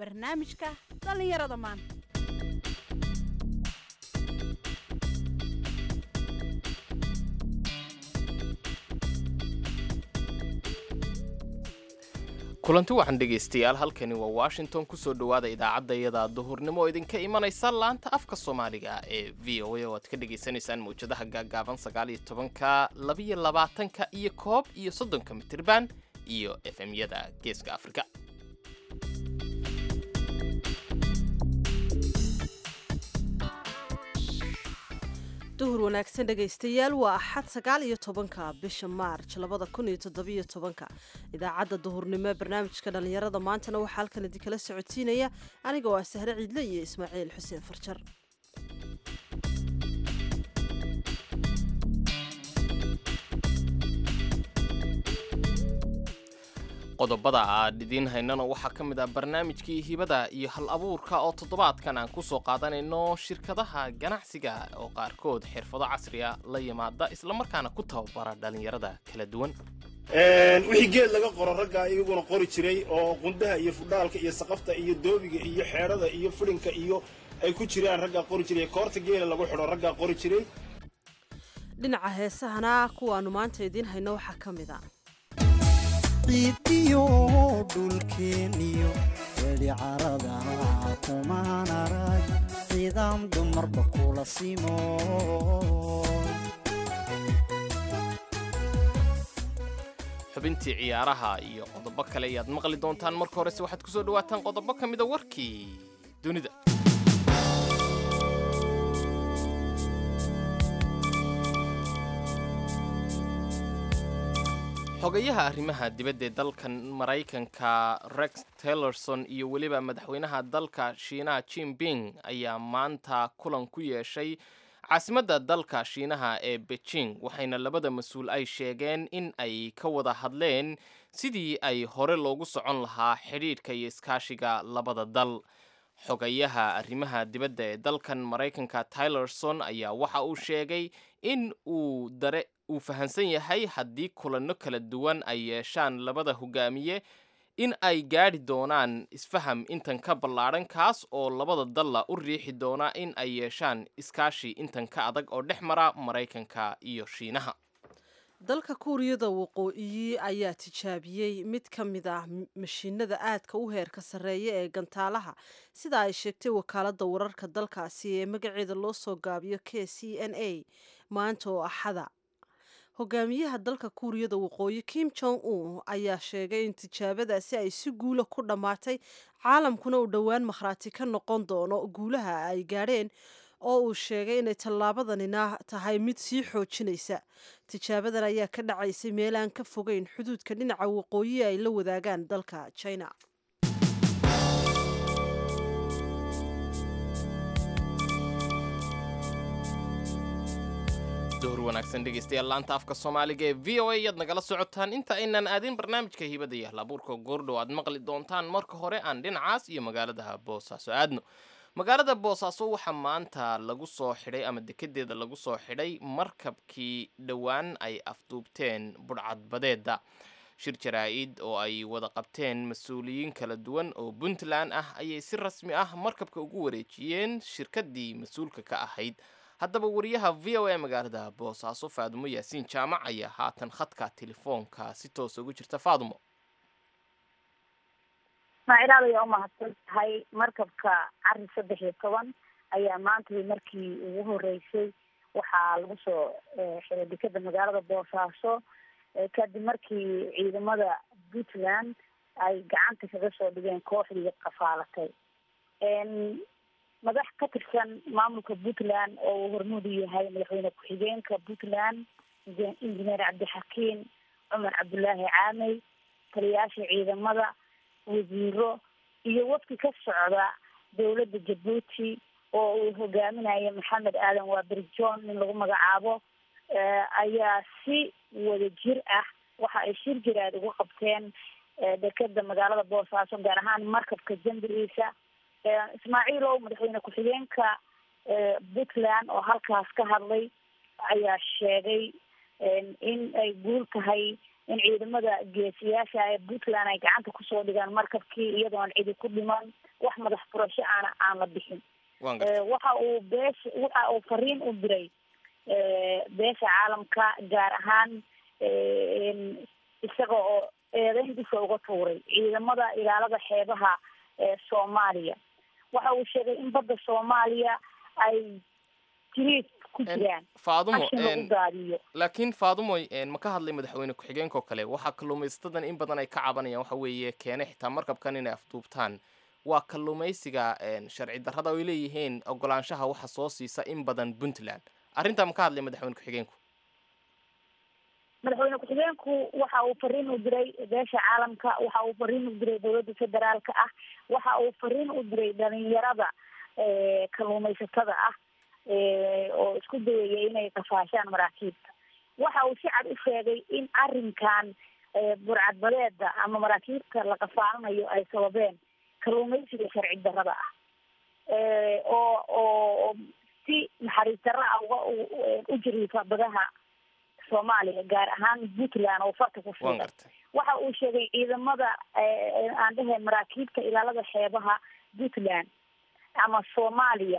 barnaamijka dhallinyarada maanta kulanti waxaan dhegaystayaal halkani waa washington kusoo dhowaada idaacadda iyada duhurnimo oo idinka imanaysa laanta afka soomaaliga ee v o a oo aad ka dhagaysanaysaan mawjadaha gaagaaban sagaal iyo tobanka labiyo labaatanka iyo koob iyo soddonka mitirban iyo efemyada geeska afrika duhur wanaagsan dhegaystayaal waa axad sagaal iyo tobanka bisha maarj labada kun iyo toddobiyo tobanka idaacadda duhurnimo ee barnaamijka dhallinyarada maantana waxaa halkan idinkala socodsiinaya aniga oo ah sahre ciidle iyo ismaaciil xuseen farjar qodobada aad idiin haynana waxaa ka mid ah barnaamijkii hibada iyo hal abuurka oo toddobaadkan aan kusoo qaadanayno shirkadaha ganacsiga oo qaarkood xirfado casriya la yimaada islamarkaana ku tababara dhallinyarada kala duwan wixii geed laga qoro raggaa iyaguna qori jiray oo qundaha iyo fudhaalka iyo saqafta iyo doobiga iyo xeedhada iyo fidhinka iyo ay ku jiraan raggaa qori jiray koorta geela lagu xidho raggaa qori jiray dhinaca heesahana kuwaanu maanta idiin hayno waxaa ka mid a ciidiyo dhulkeeniyo weli carada kumaan arag ciidaam dumarba kula simo xubintii ciyaaraha iyo qodobo kale ayaad maqli doontaan marka horese waxaad kusoo dhawaataan qodobo ka mida warkii dunida xogayaha arrimaha dibadda ee dalkan maraykanka rex taylorson iyo weliba madaxweynaha dalka shiinaha jinping ayaa maanta kulan ku yeeshay caasimadda dalka shiinaha ee beijing waxayna labada mas-uul ay sheegeen in ay ka wada hadleen sidii ay hore loogu socon lahaa xidhiidhka iyo iskaashiga labada dal xogayaha arrimaha dibadda ee dalkan maraykanka taylorson ayaa waxa uu sheegay in uu dare uu fahamsan yahay haddii kulanno kala duwan ay yeeshaan labada hogaamiye in ay gaadhi doonaan isfaham intan ka ballaadhan kaas oo labada dalla u riixi doona in ay yeeshaan iskaashi intan ka adag oo dhex mara maraykanka iyo shiinaha dalka kuuriyada waqooyi ayaa tijaabiyey mid ka mid ah mashiinada aadka u heerka sarreeya ee gantaalaha sida ay sheegtay wakaaladda wararka dalkaasi ee magaceeda loo soo gaabiyo k c n a maanta oo axada hogaamiyaha dalka kuuriyada waqooyi kim jong un ayaa sheegay in tijaabadaasi ay si guula ku dhammaatay caalamkuna uu dhowaan makhraati ka noqon doono guulaha ay gaadheen oo uu sheegay inay tallaabadanina tahay mid sii xoojinaysa tijaabadan ayaa ka dhacaysay meel aan ka fogeyn xuduudka dhinaca waqooyi ay la wadaagaan dalka china duhur wanaagsan dhegaystayaal laanta afka soomaaliga ee v o a ayaad nagala socotaan inta aynan aadin barnaamijka hibada iyo halabuurka goordhow aad maqli doontaan marka hore aan dhinacaas iyo magaalada boosaaso aadno magaalada boosaaso waxaa maanta lagu soo xidhay ama dekedeeda lagu soo xidhay markabkii dhowaan ay afduubteen budhcadbadeeda shir jaraa-id oo ay wada qabteen mas-uuliyiin kala duwan oo puntland ah ayay si rasmi ah markabka ugu wareejiyeen shirkadii mas-uulka ka ahayd haddaba wariyaha v o a magaalada boosaaso faadumo yaasiin jaamac ayaa haatan khadka telefoonka si toosa ugu jirta faadumo ismaaciil aad ayaa umahadsan tahay markabka cari saddex iyo toban ayaa maanta markii ugu horeysay waxaa lagu soo xiray dekeda magaalada boosaaso kadib markii ciidamada puntland ay gacanta kaga soo dhigeen kooxdii qafaalatay madax ka tirsan maamulka puntland oo uu hormuud u yahay madaxweyne ku-xigeenka puntland injineer cabdixakiin cumar cabdulaahi caamey taliyaasha ciidamada wasiiro iyo wafdi ka socda dowladda jabuuti oo uu hogaaminayo maxamed aadan waaberi john nin lagu magacaabo ayaa si wada jir ah waxa ay shir jiraad ugu qabteen dekeda magaalada boosaaso gaar ahaan markabka jambigiisa ismaaciilow madaxweyne ku-xigeenka puntland oo halkaas ka hadlay ayaa sheegay in ay guul tahay in ciidamada geesiyaasha ee puntland ay gacanta kusoo dhigaan markabkii iyadoon cidi ku dhiman wax madax furasho aana aan la bixin waan gartay waxa uu beesha waxa uu fariin u diray beesha caalamka gaar ahaan isaga oo eedeyntiisa uga tuuray ciidamada ilaalada xeebaha ee soomaaliya waxa uu sheegay in badda soomaaliya ay jiriid ku jiraan faadumo qashin lagu daadiyo laakiin faadumoy ma ka hadlay madaxweyne ku-xigeenka oo kale waxaa kalluumaysatada in badan ay ka cabanayaan waxa weeye keenay xitaa markabkan inay afduubtaan waa kalluumaysiga sharci darrada ay leeyihiin ogolaanshaha waxa soo siisa in badan puntland arrintaa ma ka hadlay madaxweyne ku-xigeenku madaxweyne ku-xigeenku waxa uu fariin u diray beesha caalamka waxa uu fariin u diray dowladda federaalka ah waxa uu fariin u diray dhalinyarada kalluumaysatada ah oo isku dayaya inay qafaashaan maraakiibta waxa uu si cad u sheegay in arrinkan burcadbadeeda ama maraakiibta la qafaalanayo ay sababeen kalluumaysiga sharci darrada ah oo oo si naxariis darro ah uga u jiriifa badaha soomaaliya gaar ahaan puntland oo farta ku waan fiiqan gartay waxa uu sheegay ciidamada aan dhahayn maraakiibta ilaalada xeebaha puntland ama soomaaliya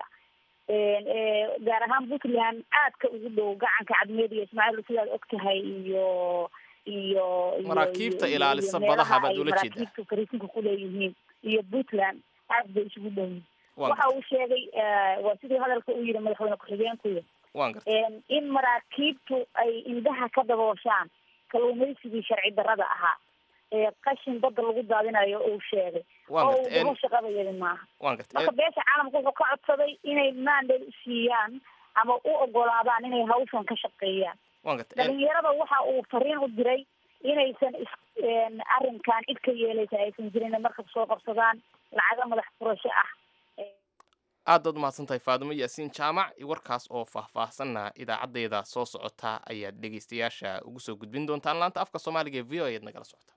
gaar ahaan puntland aadka ugu dhow gacanka cadmeed iyo ismaaciil sidaad og tahay iyo iyo iyo- Maraakiibta iyo- ilaalisa iyo meelaha badaha baad ay ula jeedaa. maraakiibtu fariisinka kuleeyihiin iyo puntland aad bay isugu dhow yihiin waan waxa gartay uu sheegay waa sidii hadalka u yidhi madaxweyne ku-xigeenkuya waan gartay in maraakiibtu ay indhaha ka dabooshaan kalluumaysigii sharci darrada ahaa ee qashin badda lagu daadinayo uu sheegay waan oo uu gartay gabo shaqadayadi maaha waan gartay marka beesha caalamka wuxuu ka codsaday inay mandate u siiyaan ama u ogolaadaan inay hawshan ka shaqeeyaan waan gartay dhalinyarada waxa uu fariin u diray inaysan is arrinkan cid ka yeelaysa aysan jirin markab soo qabsadaan lacaga madax furasho ah aad baad umahadsan tahay faadumo yaasiin jaamac warkaas oo faahfaahsanna idaacaddeeda soo socota ayaad dhegaystayaasha ugu soo gudbin doontaan laanta afka soomaaliga ee v o ayaad nagala socota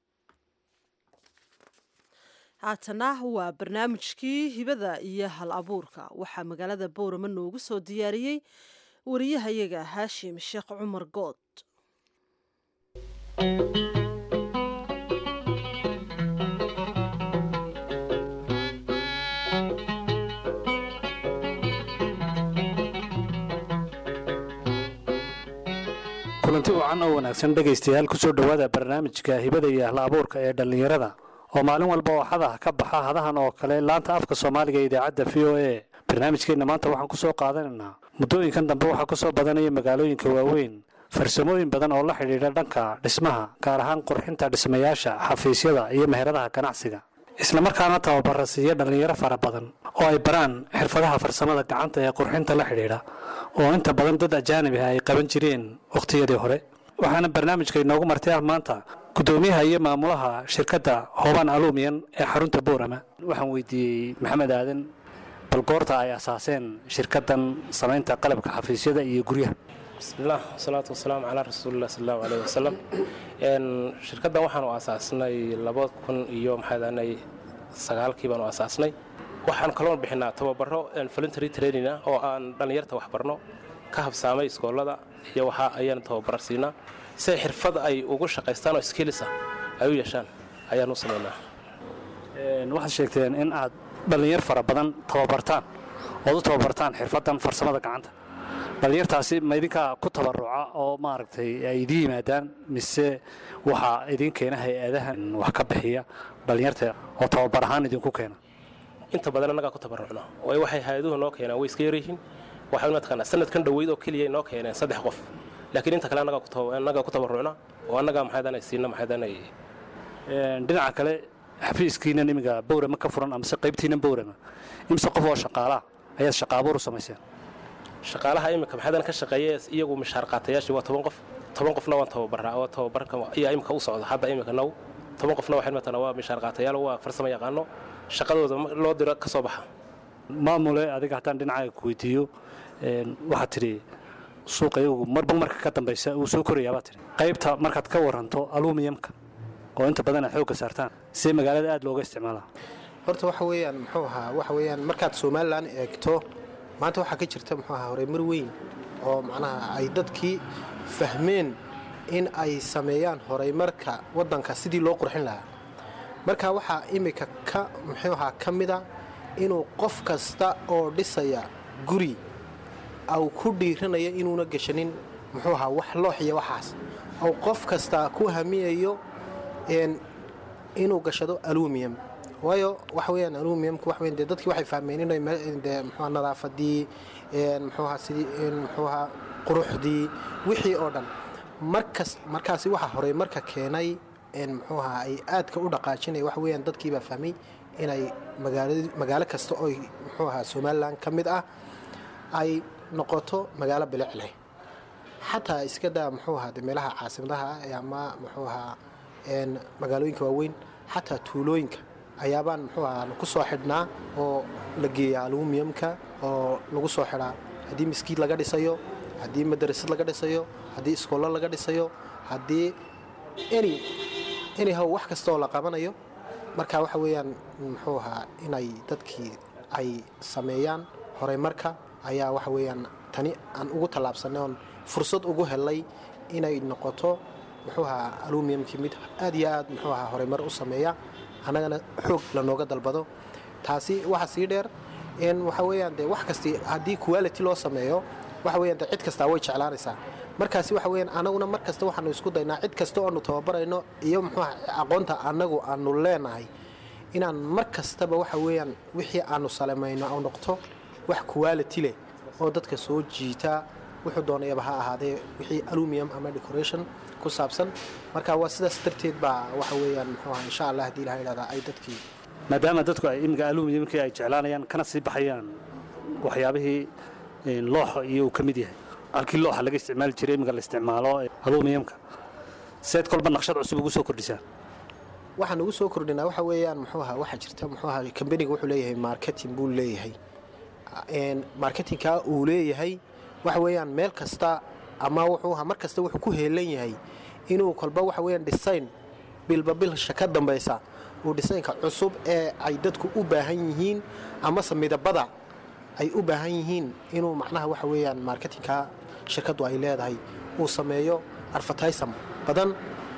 haatana waa barnaamijkii hibada iyo hal abuurka waxaa magaalada boorama noogu soo diyaariyey wariyahayaga haashim sheekh cumar good kulanti wacan oo wanaagsan dhegaystayaal kusoo dhowaada barnaamijka hibada iyo ahla abuurka ee dhallinyarada oo maalin walba waxada ka baxa hadahan oo kale laanta afka soomaaliga ee idaacadda v o a barnaamijkeenna maanta waxaan kusoo qaadanaynaa muddooyinkan dambe waxaa kusoo badanaya magaalooyinka waaweyn farsamooyin badan oo la xidhiidha dhanka dhismaha gaar ahaan qurxinta dhismayaasha xafiisyada iyo meheradaha ganacsiga islamarkaana tababara siiya dhallinyaro fara badan oo ay baraan xirfadaha farsamada gacanta ee qurxinta la xidhiidha oo inta badan dad ajaanib ah ay qaban jireen wakhtiyadii hore waxaana barnaamijka inoogu martay ah maanta guddoomiyaha iyo maamulaha shirkadda hoban alumiyan ee xarunta boorama waxaan weydiiyey maxamed aadan bal goorta ay asaaseen shirkaddan samaynta qalabka xafiisyada iyo guryaha bismillaah wasalaatu wasalaamu calaa rasuulilah sal allahu aleyh wasalam shirkaddan waxaanu aasaasnay laba kun iyo maxaadaanay sagaalkii baanu aasaasnay waxaan kaloon bixinaa tababaro voluntary training ah oo aan dhallinyarta waxbarno ka habsaamay iskoolada iyo waxa ayaan tababar siinaa si ay xirfad ay ugu shaqaystaan oo skills ah ay u yeeshaan ayaan u samaynaa waxaad sheegteen in aad dhallinyar fara badan tababartaan ood u tababartaan xirfaddan farsamada gacanta dhallinyartaasi ma idinkaa ku tabaruca oo maaragtay ay idiin yimaadaan mise waxaa idiin keena hay-adahan wax ka bixiya dhallinyarta oo tababar ahaan idinku keena inta badan annagaa ku tabarucno waayo waxay hay-aduhu noo keenaan way iska yaryihiin waxay mataqaanaa sanadkan dhoweyd oo keliya noo keeneen saddex qof laakiin inta kale annagaa ku taba- annagaa ku tabarucna oo annagaa maxaydanay siina maxaydanay dhinaca kale xafiiskiina imiga bowrama ka furan amase qaybtiina bowrama imse qof oo shaqaalaa ayaad shaqaabuur u samayseen shaqaalaha iminka maxaydan ka shaqeeya iyagu mishaar qaatayaashii waa toban qof toban qofna waan tababaraa oo tababarka ayaa imika u socda hadda imika now toban qofna waxay matana waa mishaar qaatayaal waa farsamo yaqaano shaqadooda loo diro ka soo baxa maamule adiga haddaan dhinacaaga ku weydiiyo waxaad tidhi suuqa iyagu marba marka ka dambaysa uu soo korayaa baad tidhi qaybta markaad ka waranto alumiyamka oo inta badan aad xoogga saartaan see magaalada aad looga isticmaalaa horta waxa weeyaan muxuu ahaa waxa weeyaan markaad somalilan eegto maanta waxaa ka jirta muxuu ahaa horumar weyn oo macnaha ay dadkii fahmeen in ay sameeyaan horumarka waddanka sidii loo qurxin lahaa marka waxaa imika ka muxuu ahaa ka mida inuu qof kasta oo dhisaya guri au ku dhiiranayo inuuna gashanin muxuu ahaa wax loox iyo waxaas ou qof kasta ku hamiyayo een, inuu gashado aluminium waayo waxa weeyaan aluminiumku wax weyn dee dadkii waxay fahmeen inay me- dee muxuu nadaafadii een, muxuu ahaa sidii een, muxuu ahaa quruxdii wixii oo dhan markas markaasi waxa horey marka keenay een, muxuu ahaa ay aadka u dhaqaajinaya waxa weeyaan dadkii baa fahmay inay magaaladi magaalo kasta oo muxuu ahaa somalilan ka mid ah ay noqoto magaalo bilic leh xataa iska daa muxuu ahaa de meelaha caasimadaha ah ama muxuu ahaa een, magaalooyinka waaweyn xataa tuulooyinka ayaabaan muxuu ahaa ku soo xidhnaa oo la geeya aluminiumka oo lagu soo xidhaa haddii miskiid laga dhisayo haddii madarasad laga dhisayo haddii iskoollo laga dhisayo haddii any anyhow wax kasta oo la qabanayo marka waxa weeyaan muxuu ahaa inay dadkii ay sameeyaan horumarka ayaa waxa weeyaan tani aan ugu tallaabsanay oon fursad ugu helay inay noqoto muxuu ahaa aluminiumkii mid aad iyo aad muxuu ahaa horumar u sameeya annagana xoog lanooga dalbado taasi waxa sii dheer in waxa weeyaan dee wax kasti haddii quality loo sameeyo waxa weeyaan dee cid kastaa way jeclaanaysaa markaasi waxa weeyaan anaguna mar kasta waxaanu isku daynaa cid kasta oo aanu tababarayno iyo muxuu ahaa aqoonta annagu aanu leenahay inaan mar kastaba waxa weeyaan wixii aanu salamayno au noqto wax quality leh oo dadka soo jiita wuxuu doonayaba ha ahaadee wixii aluminium ama decoration ku saabsan marka waa sidaas darteed baa waxa weeyaan muxuu ahaa insha allah haddii ilaha idhahdaa ay dadkii maadaama dadku ay imika aluminiumkii ay jeclaanayaan kana sii baxayaan waxyaabihii een, looxa iyo uu ka mid yahay halkii looxa laga isticmaali jiray imika la isticmaalo aluminiumka seed kolba naqshad cusub ugu soo kordhisaan waxaan ugu soo kordhinaa waxa weeyaan muxuu ahaa waxaa jirta muxuu ahaa kambaniga wuxuu leeyahay marketing buu leeyahay Een, marketingka uu leeyahay waxa weeyaan meel kasta ama wuxuu ahaa mar kasta wuxuu ku heelan yahay inuu kolba waxa weeyaan design bilba bilsha ka dambaysa uu designka cusub ee ay dadku u baahan yihiin amase midabada ay u baahan yihiin inuu macnaha waxa weeyaan marketingka shirkaddu ay leedahay uu sameeyo advertisam badan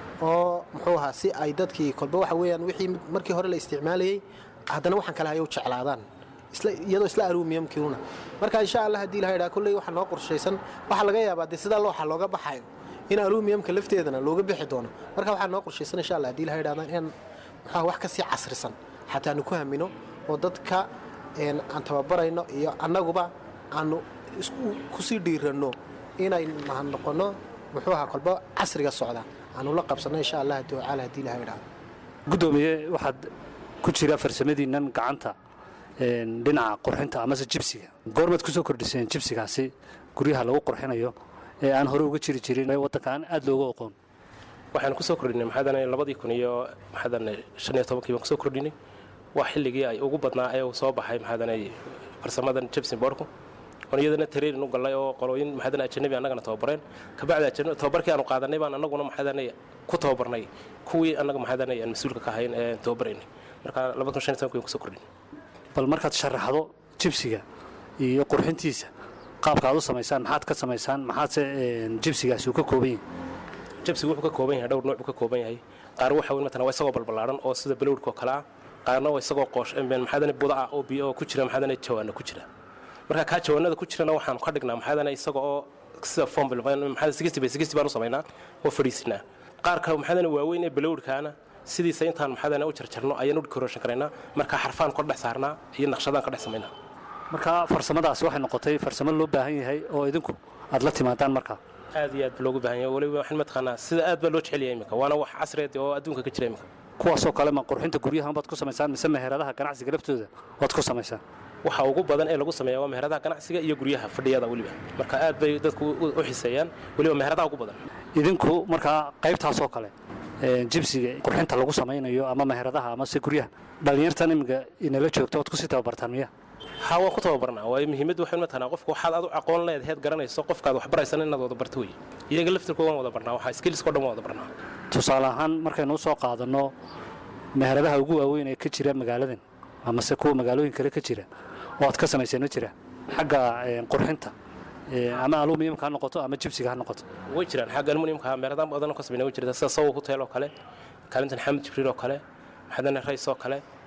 oo muxuu ahaa si ay dadkii kolba waxa weeyaan wixii markii hore la isticmaalayay haddana waxaan kale hayo jeclaadaan isla iyadoo isla aluminiumkiuna marka insha allah haddii ilaha idhaha kolley waxaa noo qorshaysan waxaa laga yaabaa dee sidaa looxa looga baxayo in aluminiumka lafteedana looga bixi doono marka waxaa noo qorshaysan insha allah haddii ilaha idhahda in muxuu wax kasii casrisan xataa aanu ku hamino oo dadka een, aan tababarayno iyo annaguba aanu isku kusii dhiiranno inay ma- noqono muxuu ahaa kolba casriga socda aanu la qabsanno insha allah tacaala haddii ilaha idhahda guddoomiye waxaad ku jira farsamadiinnan gacanta een, dhinaca qurxinta amase jibsiga goormaad ku soo kordhiseen jibsigaasi guryaha lagu qurxinayo ee aan hore uga jiri jirin ee waddanka aan aad looga aqoon waxaan kusoo kordhinay maxaadane labadii kun iyo maxaadane shan iyo tobankii baan kusoo kordhinay waa xilligii ay ugu badnaa ee uu soo baxay maxaadane farsamadan jibsin boorku oon iyadana tareerin u gallay oo qolooyin maxaadane ajanabi annagana tababareen kabacdi ajanabi tababarkii aanu qaadanay baan annaguna maxaadane ku tababarnay kuwii annaga maxaadane aan mas-uulka ka ahayn ee tababaraynay marka labada kun shan iyo tobankii baan kusoo kordhinay bal markaad sharaxdo jibsiga iyo qurxintiisa qaabka aad u samaysaan maxaad ka samaysaan maxaadse een, jibsigaasi uu ka kooban yahay jabsigu wuxuu ka kooban yahay dhowr nooc buu ka kooban yahay qaar waxa weyn matalan waa isagoo balballaaran oo sida balowdhka oo kale ah qaarna waa isagoo qoosh maxaadane buda ah oo biyo oo ku jira maxaadane jawaana ku jira marka kaa jawaanada ku jirana waxaan ka dhignaa maxaadane isaga oo sida fombil maxaadane sigisti bay sigisti baan u samaynaa oo fadhiisinaa qaarka maxaadane waaweyn ee balowdhkaana sidiisa intaan maxaadane u jarjarno ayaan u decoration karaynaa marka xarfaan ka dhex saarnaa iyo naqshadaan ka dhex samaynaa marka farsamadaasi waxay noqotay farsamo loo baahan yahay oo idinku aad la timaadaan markaa aad iyo aad baa loogu baahan yahay waliba waxaan mataqaanaa sida aad baa loo jecel yahay iminka waana wax casriyeed oo adduunka ka jira iminka kuwaasoo kale ma qurxinta guryahan baad ku samaysaan mise meheradaha ganacsiga laftooda waad ku samaysaan waxa ugu badan ee lagu sameeya waa meheradaha ganacsiga iyo guryaha fadhiyada weliba marka aad bay dadku u u xiseeyaan weliba meheradaha ugu badan idinku markaa qaybtaasoo kale een, jibsiga qurxinta lagu samaynayo ama meheradaha amase guryaha dhallinyartan iminka inala joogto waad kusii tababartaan miya ha waan ku tababarnaa waayo muhiimaddu waxay mataqanaa qofka waxaad aad u aqoon leed heed garanayso qofkaad wax baraysan inaad wada barto wey iyaga laftirkooda waan wada barnaa waxaa skillskoo dhan waan wada barnaa tusaale ahaan markaynu usoo qaadanno meheradaha ugu waaweyn ee ka jira magaaladan amase kuwa magaalooyin kale ka jira oo aad ka samayseen ma jira xagga een, qurxinta ee, ama aluminiumka ha noqoto ama jibsiga ha noqoto way jiraan xagga aluminiumka meeradaan badan oo ka sameynaa way jirta sida sawo hotel oo kale kaalintan xamid jibriil oo kale maxadane rays oo kale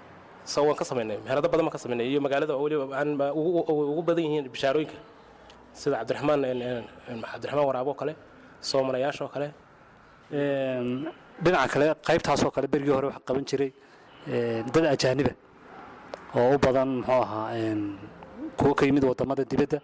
so waan ka samaynay meherado badan baan ka samaynay iyo magaalada oo weliba aan ba ugu ugu badan yihiin bishaarooyinka sida cabdiraxmaan cabdiraxmaan waraabo oo kale soomanayaasha oo kale Een, dhinaca kale qaybtaasoo kale berigii hore waxaa qaban jiray een, dad ajaaniba oo u badan muxuu ahaa een, kuwo ka yimid wadamada dibadda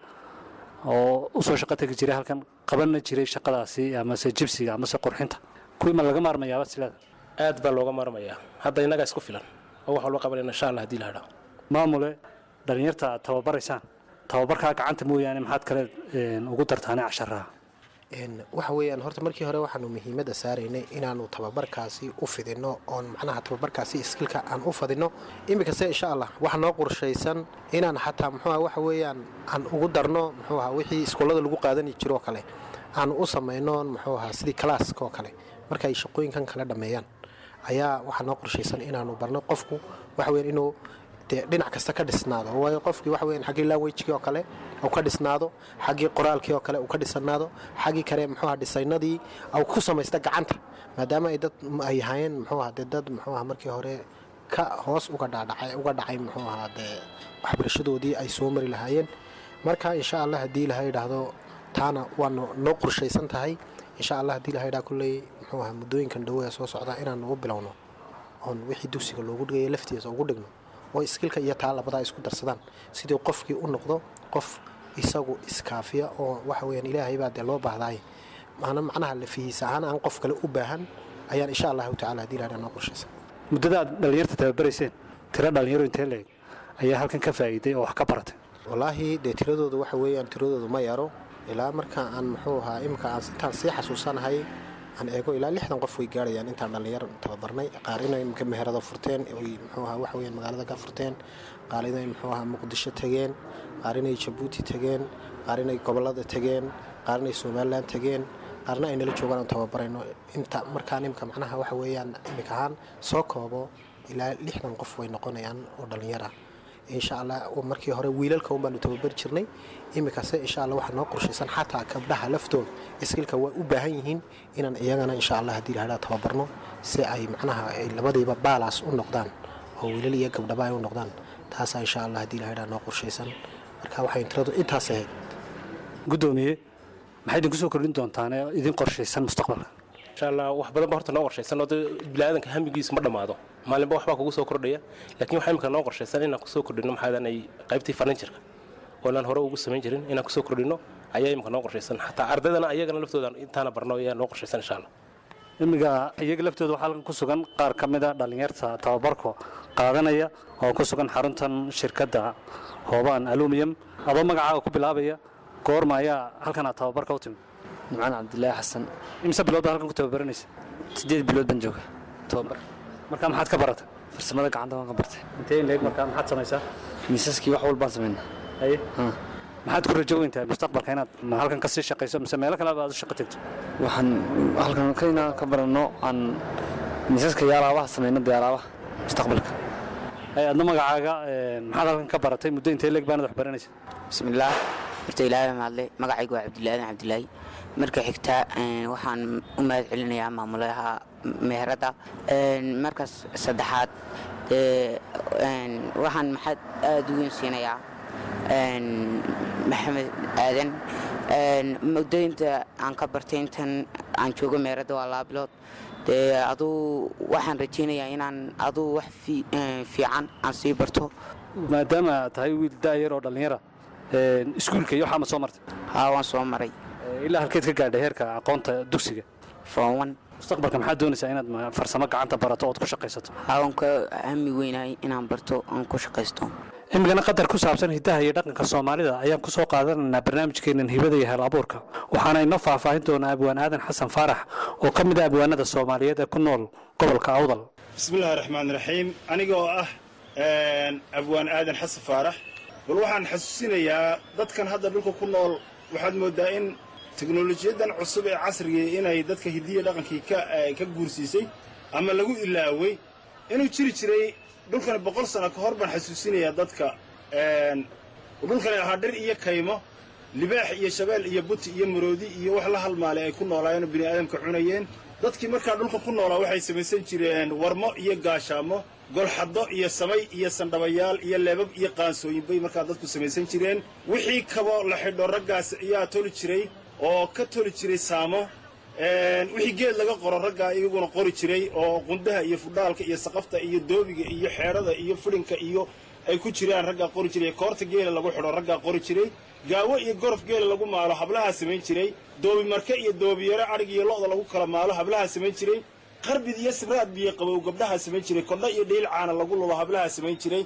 oo usoo shaqo tegi jiray halkan qabanna jiray shaqadaasi amase jibsiga amase qurxinta kuwii ma laga maarmayaaba silaada aad baa looga maarmayaa hadda innagaa isku filan oo wax walba qabanayna insha allah haddii la hadhaa maamule dhallinyarta aad tababaraysaan tababarkaa gacanta mooyaane maxaad kale een, ugu dartaane casharaha Een, waxa weeyaan horta markii hore waxaanu muhiimadda saaraynay inaanu tababarkaasi u fidino oon macnaha tababarkaasi iskilka aan u fadino iminkase insha allah waxa noo qorshaysan inaan xataa muxuuha waxa weeyaan aan ugu darno muxuuha wixii iskoolada lagu qaadani jiro oo kale aan u samayno muxuu ahaa sidii kalaaska oo kale marka ay shaqooyinkan kala dhammeeyaan ayaa waxaa noo qorshaysan inaanu barno qofku waxa weeyaan inuu dee dhinac kasta ka dhisnaado waayo qofkii waxa weeyaan xaggii languagekii oo kale uu ka dhisnaado xaggii qoraalkii oo kale uu ka dhisanaado xaggii kale muxuuha dhisaynadii uu ku samaysta gacanta maadaama ay dad ay hayeen muxuuha dee dad muxuuha markii hore ka hoos uga dhaadhacay uga dhacay muxuu ahaa dee waxbarashadoodii ay soo mari lahaayeen marka insha allah haddii ilaha yidhaahdo taana waanu noo qorshaysan tahay insha allah haddii ilaha yidhaha kulley muxuu ahaa muddooyinkan dhawaya soo socda inaan ugu bilowno oon wixii dugsiga loogu dhigaya laftiisa ugu dhigno oo iskilka iyo taa labadaa isku darsadaan sidii qofkii u noqdo qof isagu iskaafiya oo waxa weyaan ilaahay baa dee loo baahdaay maana macnaha lafihiisa ahaan aan qof kale u baahan ayaan insha allahu tacala haddii ilaha noo qorshaysan muddada aad dhallinyarta tababarayseen tiro dhallinyaro intee leeg ayaa halkan ka faa'iiday oo wax ka baratay wallaahi dee tiradooda waxa weeyaan tiradoodu ma yaro ilaa marka aan muxuu ahaa imika aan intaan sii xasuusanahay aan eego ilaa lixdan qof way gaarayaan intaan dhallinyar tababarnay qaar inay imika meherado furteen oy muxuu ahaa waxa weeyaan magaalada ka furteen qaar inay muxuu ahaa muqdisho tegeen qaar inay jabuuti tegeen qaar inay gobollada tegeen qaar inay somalilan tegeen qaarna ay nala joogaan aan tababarayno inta markaan imika macnaha waxa weeyaan imika ahaan soo koobo ilaa lixdan qof way noqonayaan oo dhallinyar ah insha allah markii hore wiilalka un baanu tababari jirnay iminkase insha allah waxaa noo qorshaysan xataa gabdhaha laftooda iskilka waa u baahan yihiin inaan iyagana insha allah haddii lahadhaa tababarno si ay macnaha ay labadiiba baalaas u noqdaan oo wiilal iyo gabdhaba ay u noqdaan taasaa insha allah haddii lahadhaa noo qorshaysan marka waxay tiradu intaas ahayd guddoomiye maxay idinku soo kordhin doontaan ee idin qorshaysan mustaqbalka insha allah wax badan ba horta noo qorshaysan oo dee biniaadanka hamigiisu ma dhammaado maalinba waxbaa kugu soo kordhaya laakiin waxaa imika noo qorshaysan inaan kusoo kordhino maxaadan ay qaybtii farnijarka oo inaan hore ugu samayn jirin inaan kusoo kordhino ayaa imika noo qorshaysan xataa ardaydana ayagana laftooda intaana barno ayaa noo qorshaysan insha allah imiga iyaga laftooda waxaa halkan ku sugan qaar ka mid a dhallinyarta tababarka qaadanaya oo ku sugan xaruntan shirkadda hoobaan aluminium adoo magacaaga ku bilaabaya goorma ayaa halkan aad tababarka u timid nimcaan cabdilaahi xasan imse bilood baa halkan ku tababaranaysa sideed bilood baan jooga tababar marka maxaad ka baratay farsamada gacanta waan ka bartay intee leeg markaa maxaad samaysaa miisaskii wax walbaan sameynaa haye maxaad ku rajo weyntahay mustaqbalka inaad ma halkan ka sii shaqayso mise meelo kale aad u shaqo tegto waxaan halkan ka inaan ka baranno aan miisaska iyo alaabaha sameyno dee alaabaha mustaqbalka haye adna magacaaga een, maxaad halkan ka baratay muddo intee leeg baanad wax baranaysa bismillaah horta ilaahay mahadle magacaygu waa cabdilaadan cabdilaahi marka xigta een, waxaan u mahad celinayaa maamulaha meherada Een, markaas saddexaad dee, een, waxaan maxad aada u weyn siinayaa een, maxamed aadan Een, muddooyinta aan ka bartay intan aan joogo meherada waa laba bilood dee aduu waxaan rajaynayaa inaan aduu wax fi- een, fiican aan sii barto maadaama aad tahay wiil daayar oo dhallinyara een, iskuulka iyo waxaa ma soo martay haa waan soo maray Ee, ilaa halkeed ka gaadhay heerka aqoonta dugsiga fowan mustaqbalka maxaad doonaysaa inaad ma- farsamo gacanta barato ood ku shaqaysato haawan ka hami weynahay inaan barto aan ku shaqaysto imigana qadar ku saabsan hidaha iyo dhaqanka soomaalida ayaan ku soo qaadanaynaa barnaamijkeenan hibada iyo hel abuurka waxaana inoo faahfaahin doonaa abwaan aadan xasan faarax oo ka mid ah abwaanada soomaaliyeed ee ku nool gobolka awdal bismillahi raxmaan raxiim aniga oo ah abwaan aadan xasan faarax bal waxaan xasuusinayaa dadkan hadda dhulka ku nool waxaad mooddaa in teknolojiyadan cusub ee casrigii inay dadka hidiya dhaqankii ka eh, ka guursiisay ama lagu ilaaway inuu jiri jiray dhulkani boqol sano ka hor baan xasuusinayaa dadka een, dhulkani ahaa dhir iyo kaymo libaax iyo shabeel iyo buti iyo maroodi iyo wax la halmaalay ay ku noolaayeen oo bini'aadamka cunayeen dadkii markaa dhulka ku noolaa waxay samaysan jireen warmo iyo gaashaamo golxaddo iyo samay iyo sandhabayaal iyo leebab iyo qaansooyin bay markaa dadku samaysan jireen wixii kabo la xidho raggaas ayaa toli jiray oo ka toli jiray saamo wixii geed laga qoro raggaa iyaguna qori jiray oo qundaha iyo fudhaalka iyo saqafta iyo doobiga iyo xeedhada iyo fidhinka iyo ay ku jiraan raggaa qori jiray koorta geela lagu xidho raggaa qori jiray gaawo iyo gorof geela lagu maalo hablahaa samayn jiray doobi marke iyo doobiyaro adhig iyo lo'da lagu kala maalo hablahaa samayn jiray qarbid iyo sibraad biyo qabow gabdhahaa samayn jiray kordha iyo dhiil caana lagu lulo hablahaa samayn jiray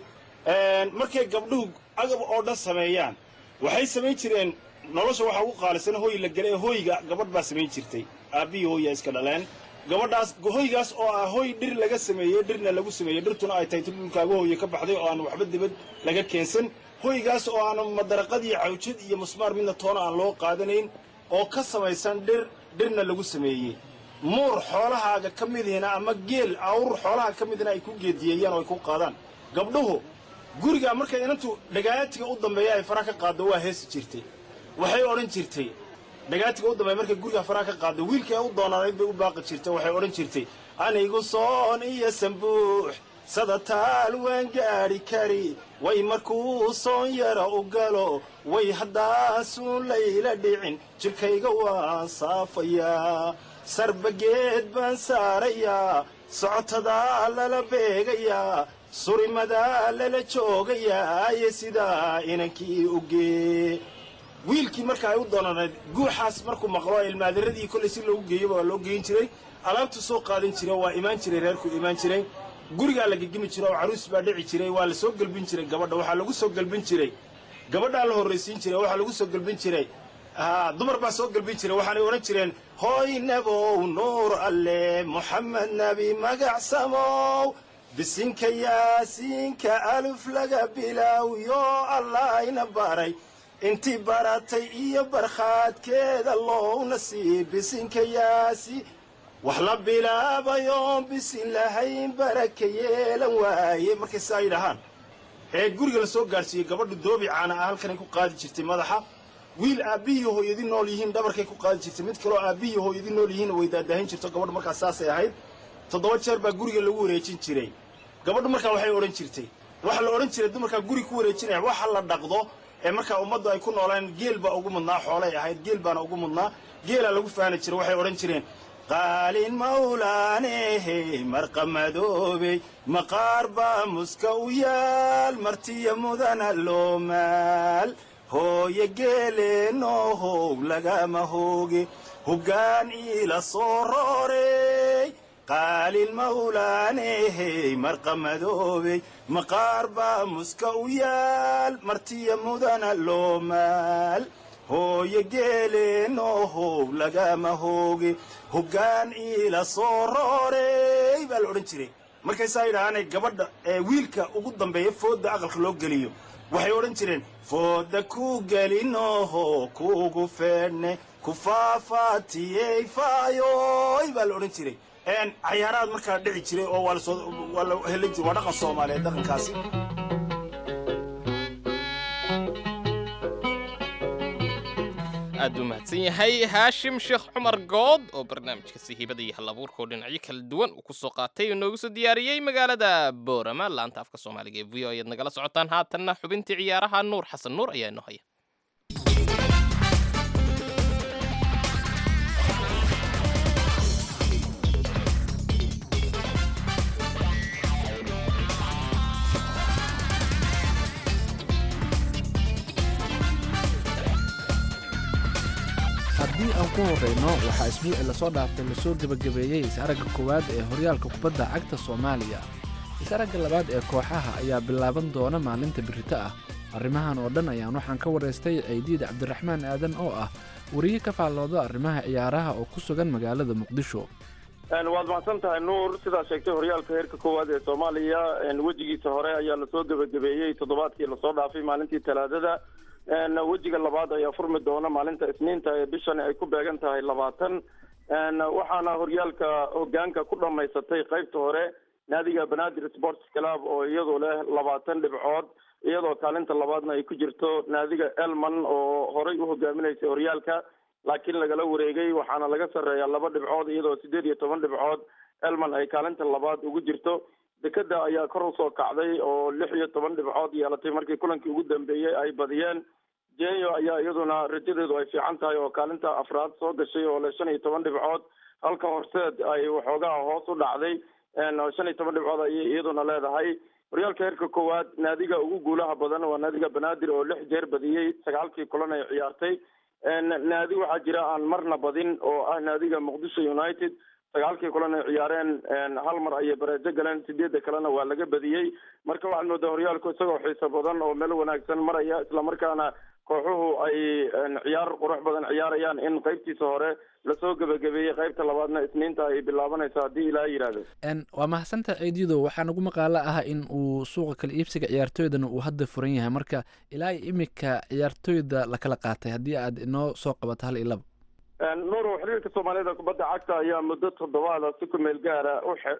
markay gabdhuhu agab oo dhan sameeyaan waxay samayn jireen nolosha waxaa ugu qaalisan hooy la gala ee hooyga gabadh baa samayn jirtay aabbihii hooyaa iska dhaleen gabadhaas hoygaas oo ah hoy dhir laga sameeyey dhirna lagu sameeyey dhirtuna ay tahay ti dhulkaaga hooye ka baxday oo aan waxba dibad laga keensan hoygaas oo aan madaraqad iyo cawjad iyo musmaar midna toona aan loo qaadanayn oo ka samaysan dhir dhirna lagu sameeyey muur xoolahaaga ka midihina ama geel awr xoolaha ka midina ay ku geediyeeyaan oo ay ku qaadaan gabdhuhu gurigaa markay inantu dhagaatiga u dambeeya ay faraha ka qaaddo waa heesi jirtay waxay odhan jirtay dhagaatiga u dambeeya markay guriga faraha ka qaaddo wiilkii ay u doonaanayd bay u baaqi jirtay waxay odhan jirtay anigu soon iyo sambuux sadataal waan gaadhi kari way markuu soon yara u galo way haddaasuun layla dhicin jidhkayga waan saafayaa sarbageed baan saarayaa socotadaa lala beegayaa surimadaa lala joogayaa iyo sidaa inankii u gee wiilkii marka ay u doonanayd guuxaas markuu maqlo ilmaadiradii kollay si loogu geeyoba waa loo geyin jiray alaabtu soo qaadan jira waa imaan jiray reerku imaan jiray gurigaa la gegimi jira oo caruus baa dhici jiray waa la soo gelbin jiray gabadha waxaa lagu soo gelbin jiray gabadhaa la horraysiin jiray waxaa lagu soo gelbin jiray dumar baa soo gelbin jiray waxaanay odhan jireen hooy nabow nuur alle moxamed nebi magacsamow bisinka yaasiinka aluf laga bilaaw yoo allahayna baray intii baratay iyo barkhaadkeeda loowna sii bisinka yaasi wax la bilaabayoon bisin lahayn baraka yeelan waaye markay saa yidhahaan ee guriga la soo gaadhsiiyey gabadhu doobi caana ah halkanay ku qaadi jirtay madaxa wiil aabbihii hooyadi nool yihiin dhabarkay ku qaadi jirtay mid kaloo aabbihii hooyadi nool yihiin way daadaahin jirto gabadhu markaas saasay ahayd toddoba jeer baa guriga lagu wareejin jiray gabadhu markaa waxay odhan jirtay waxa la odhan jiray dumarkaa guri ku wareejinaya waxa la dhaqdo ee markaa ummaddu ay ku noolaan geel baa ugu mudnaa xoolay ahayd geel baana ugu mudnaa geelaa lagu faani jiray waxay odhan jireen qaalin mawlaanehe marqamadoobey maqaar baa muska u yaal martiya mudana loo maal hooye geeleenoohow lagama hooge hoggaan iila soo roorey qaalin mawlaanehe marqamadoobey maqaar baa muska u yaal martiya mudana loo maal hooye geeleenoohow lagama hooge hoggaan iila soo roorey baa la odhan jiray markaysaa yidhahaanay gabadha ee wiilka ugu dambeeya foodda aqalka loo geliyo waxay odhan jireen foodda ku gelinooho kuugu feedhne ku faafaatiyey faayoy baa la odhan jiray cayaaraad markaa dhici jiray oo waa lasoo waa la helin jiray waa dhaqan soomaaliyeed dhaqankaasi aad buu mahadsan yahay haashim sheekh cumar good oo barnaamijkasi hibada iyo halabuurka oo dhinacyo kala duwan uu kusoo qaatay oo noogu soo diyaariyey magaalada boorama laanta afka soomaaliga ee v o ayaad nagala socotaan haatanna xubintii ciyaaraha nuur xasan nuur ayaa inoo haya haddii aan ku horrayno waxaa isbuucii lasoo dhaafay lasoo gebagabeeyey is-aragga koowaad ee horyaalka kubadda cagta soomaaliya is-aragga labaad ee kooxaha ayaa bilaaban doona maalinta birrito ah arrimahan oo dhan ayaan waxaan ka waraystay ceydiid cabdiraxmaan aadan oo ah wariye ka faallooda arrimaha ciyaaraha oo ku sugan magaalada muqdisho waad mahadsan tahay nuur sidaa sheegtay horyaalka heerka koowaad ee soomaaliya wejigiisa hore ayaa lasoo gebagabeeyey toddobaadkii lasoo dhaafay maalintii talaadada wejiga labaad ayaa furmi doona maalinta isniinta ee bishani ay ku beegan tahay labaatan waxaana horyaalka hogaanka ku dhamaysatay qaybta hore naadiga banaadir sports club oo iyadu leh labaatan dhibcood iyadoo kaalinta labaadna ay ku jirto naadiga elman oo horey u hogaaminaysay horyaalka laakiin lagala wareegay waxaana laga sarreeyaa laba dhibcood iyadoo sideed iyo toban dhibcood elman ay kaalinta labaad ugu jirto dekeda ayaa kor usoo kacday oo lix iyo toban dhibcood yeelatay markii kulankii ugu dambeeyey ay badiyeen jenyo ayaa iyaduna rajadeedu ay fiican tahay oo kaalinta afraad soo gashay oo le shan iyo toban dhibcood halka horseed ay waxoogaa hoos u dhacday shan iyo toban dhibcood ayay iyaduna leedahay horyaalka heerka koowaad naadiga ugu guulaha badan waa naadiga banaadir oo lix jeer badiyey sagaalkii kulan ay ciyaartay naadi waxaa jira aan marna badin oo ah naadiga muqdisho united sagaalkii kulan ay ciyaareen hal mar ayay bareejo galeen sideedda kalena waa laga badiyey marka waxaad moodaa horyaalku isagoo xiiso badan oo meel wanaagsan maraya islamarkaana kooxuhu ay ciyaar qurux badan ciyaarayaan in qaybtiisa hore lasoo gebagabeeyey qaybta labaadna isniinta ay bilaabanayso haddii ilaa yidhaahdo waa mahadsantaha ciidido waxaa nagu maqaalo ah in uu suuqa kala iibsiga ciyaartooydana uu hadda furan yahay marka ilaa imika ciyaartooyda la kala qaatay haddii aad inoo soo qabato hal iyo laba nuuro xiriirka soomaalida kubadda cagta ayaa muddo toddobaada si ku meel gaara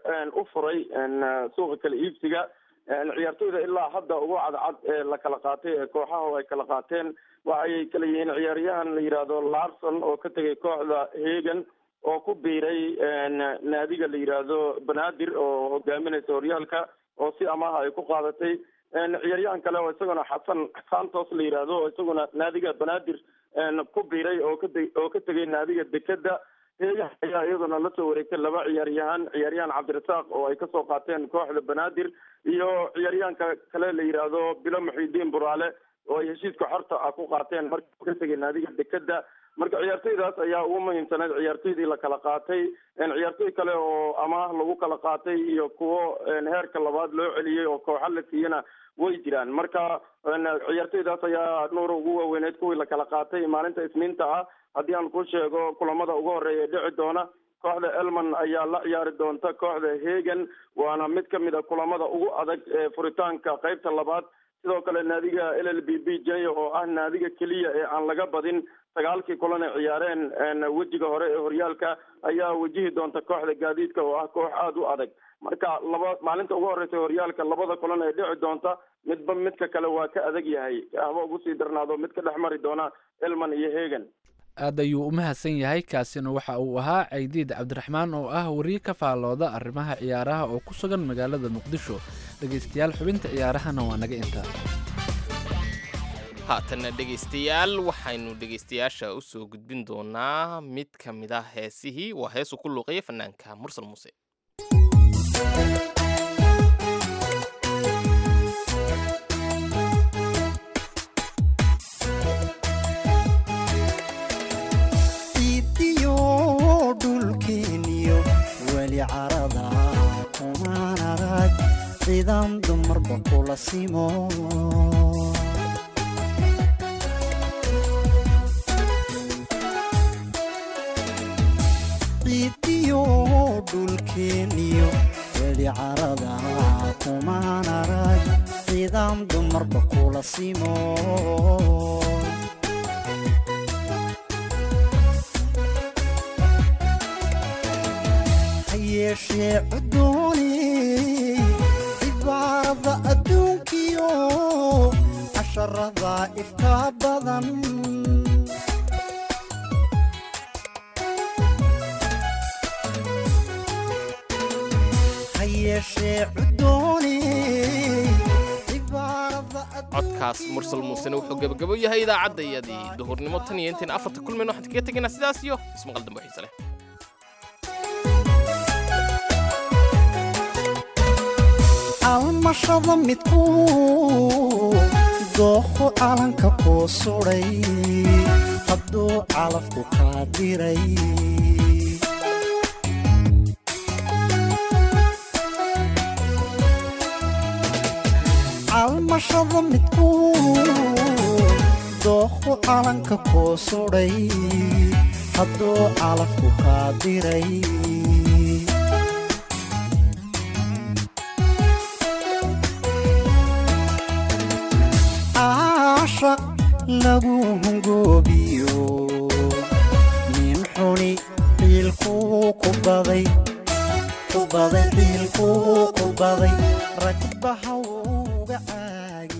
u furay suuqa kala iibsiga ciyaartooyda ilaa hadda ugu cadcad ee la kala qaatay ee kooxaha ay kala qaateen waxay kala yihiin ciyaaryahan la yidhaahdo larson oo ka tegay kooxda hegan oo ku biiray naadiga la yidhaahdo banaadir oo hogaaminaysa horyaalka oo si amaha ay ku qaadatay ciyaaryahan kale oo isaguna xasan santos la yidhaahdo oo isaguna naadiga banaadir ku biiray oo ka oo ka tegay naadiga dekeda hegan ayaa iyaduna lasoo wareegtay laba ciyaaryahan ciyaaryahan cabdirasaaq oo ay kasoo qaateen kooxda banaadir iyo ciyaaryahanka kale la yidhaahdo bilo muxidiin buraale oo ay heshiiska xorta ah ku qaateen markii ka tegay naadiga dekeda marka ciyaartoydaas ayaa ugu muhiimsanayd ciyaartoydii la kala qaatay ciyaartoy kale oo amaah lagu kala qaatay iyo kuwo heerka labaad loo celiyey oo kooxa la siiyana way jiraan marka ciyaartoydaas ayaa nuura ugu waaweyneyd kuwii la kala qaatay maalinta isniinta ah haddii aan ku sheego kulamada ugu horeeya dhici doona kooxda elman ayaa la ciyaari doonta kooxda hegan waana mid ka mid a kulamada ugu adag ee furitaanka qaybta labaad sidoo kale naadiga l l b b j oo ah naadiga keliya ee aan laga badin sagaalkii kulan ay ciyaareen wejiga hore ee horyaalka ayaa wajihi doonta kooxda gaadiidka oo ah koox aada u adag marka laba maalinta ugu horeysa horyaalka labada kulan ee dhici doonta midba midka kale waa ka adag yahay haba ugu sii darnaado mid ka dhex mari doona elman iyo hegan aad ayuu u mahadsan yahay kaasina waxa uu ahaa caydiid cabdiraxmaan oo ah wariye ka faallooda arrimaha ciyaaraha oo ku sugan magaalada muqdisho dhegaystayaal xubinta ciyaarahana waa naga intaa haatanna dhegaystayaal waxaynu dhegaystayaasha u soo gudbin doonaa mid ka mid ah heesihii waa heesuu ku luuqaya fanaanka mursal muuse ciidiyo dhulkeeniyo weli carada kumaan arag ciidan dumarba kula simo ciidiyo dhulkeeniyo weli carada kumaan arag ciidan dumarba kula simo yeeshee cudooni cibaarada adduunkiyo casharada ifka badan ha yeeshee cudooni codkaas mursal muusena wuxuu gebagabo yahay idaacaddayadii duhurnimo tan iyo intayn afarta kulmayno waxaan kaga tegaynaa sidaas iyo ismaqal dambe xiise leh almashada midku dooqo calanka koo suday hadduu calafku kaa diray almashada midku dooqo calanka koo suday hadduu calafku kaa diray caashaq lagu hungoobiyo nin xuni ciilkuu ku baday ku baday ciilkuu ku baday ragbaha uga caagi